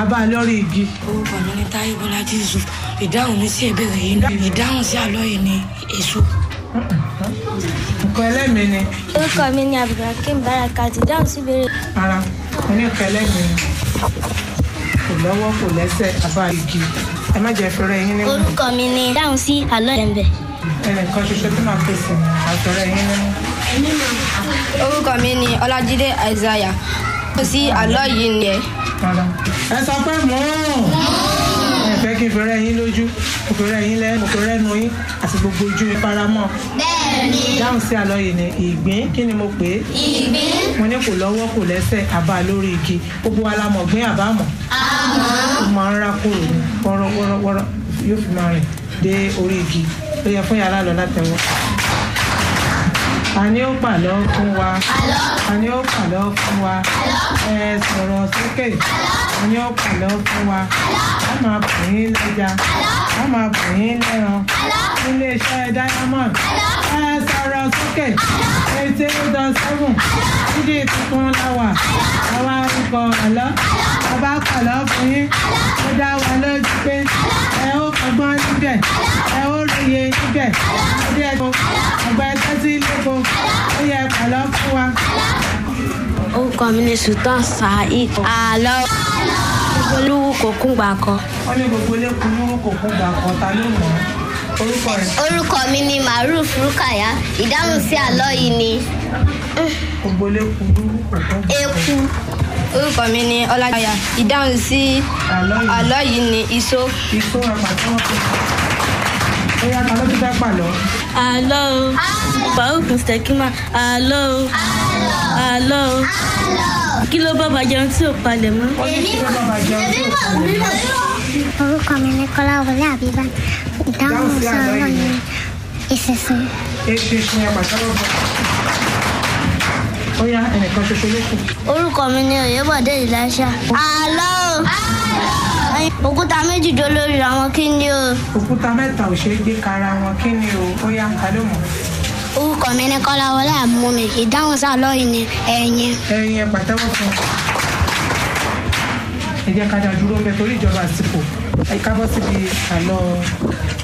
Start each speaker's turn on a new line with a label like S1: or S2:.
S1: abá lórí igi.
S2: orúkọ mi ní táyé bọ́lájí yusuf ìdáhùn mi sí ìbéèrè yìí náà ìdáhùn sí àlọ́ yìí ni èso.
S1: nǹkan ẹlẹ́mìí ni
S3: orúkọ mi ni abdulhakeem barakat dáhùn sí ìbéèrè
S1: ara mo ní nǹkan ẹlẹ́mìí ni kò lọ́wọ́ kò lẹ́sẹ̀ abá igi ẹ má jẹ́ fẹ́rẹ́ yín nínú
S3: orúkọ mi ni dáhùn sí àlọ́ ẹ̀ǹbẹ̀
S1: ẹnìkan ṣoṣo tó máa pèsè àfẹ́rẹ́ yín nínú.
S4: orúkọ mi ni ọlájídé isaiah ó sí àlọ́ yìí ni ẹ̀.
S1: Rárá. ẹ sọ pé mò ń ẹ fẹ́ kí n fẹ́rẹ́ yín lójú mo fẹ́rẹ́ yín lẹ́nu mo fẹ́rẹ́ nu yín àti gbogbo ojú yín paramọ́. bẹ́ẹ̀ni. dáhùn sí àlọ́ yìí ni ìgbín kí ni mo pè é. ìgbín. mo ní kò lọ́wọ́ kò lẹ́sẹ̀ àbá lórí igi gbogbo wa la mọ̀ gbín àbámọ̀. àmọ́. ó máa ń rá kúrò ní wọ́rọ́wọ́rọ́ yóò fi máa rìn dé orí igi ó yẹ fún yàrá lọ látẹ̀wọ́. Àní ó pàlọ́ fún wa. Àní ó pàlọ́ fún wa. Ẹ sọ̀rọ̀ sókè. Àní ó pàlọ́ fún wa. A máa bù yín lẹ́ja. A máa bù yín lẹ́ran. Ilé iṣẹ́ Diamond. Ẹ sọ̀rọ̀ sókè. Eighty eight dot seven. Dídí tuntun láwà. Àwa orúkọ àlọ́. Bàbá pàlọ́ fún yín. Ó dá wa lójú pé ẹ ó fọgbọ́n níbẹ̀. Ẹ ó lóye níbẹ̀. Ọdẹ ẹ̀dùn. Ọgbẹ́ tẹ́tí lóko. Ó yẹ pàlọ́ fún wa.
S3: orúkọ mi ni sultan saheed àlọ́ olówó kò kún gbà kan
S1: wọ́n ní gbogbo elékun ní wọn kò kún gbà kan ta ló mọ̀ ọ́ orúkọ rẹ̀
S5: orúkọ mi ni maruf rukaya ìdáhùn sí àlọ́ yìí ni
S1: gbogbo elékun ní wọn kò kún gbà
S5: eku
S1: kan
S4: orúkọ mi ni ọlájídé ìdáhùn sí
S1: àlọ́ yìí
S4: àlọ́ yìí ni iṣó.
S1: ikú ẹ̀pà tí wọ́n fi ó yá ta ló ti fẹ́ pàlọ́
S3: àlọ́ o farouk mustakima àlọ́ o àlọ́ o kí ló bá bàjẹ́ ohun tí ò palẹ̀ mọ́.
S1: wọ́n ní kí ló bá bàjẹ́ ojú òkú rẹ̀
S6: orúkọ mi ní kọ́láwọlé àbíbá ìdáhùn sí ọ̀rọ̀ yìí ìsinsin
S1: eṣinṣin ẹ̀pà tí wọ́n fi ó yá ẹnìkan ṣoṣo ló kù
S3: orúkọ mi ni oyèbọdé ìlàṣà àlọ́ o òkúta méjì jó lórí àwọn kí ni o
S1: òkúta mẹ́ta ò ṣeé gbé kara wọn kí ni o ó yá ta ló mọ̀
S6: orúkọ mi ní kọ́láwọlé àmúmi ìdáhùn sí àlọ́ yìí ni ẹ̀yìn
S1: ẹyin ẹ̀pà tẹ́wọ́ fún ẹ jẹ́ ká dá dúró ń bẹ torí ìjọba àsìkò ẹ kábọ́ síbi àlọ́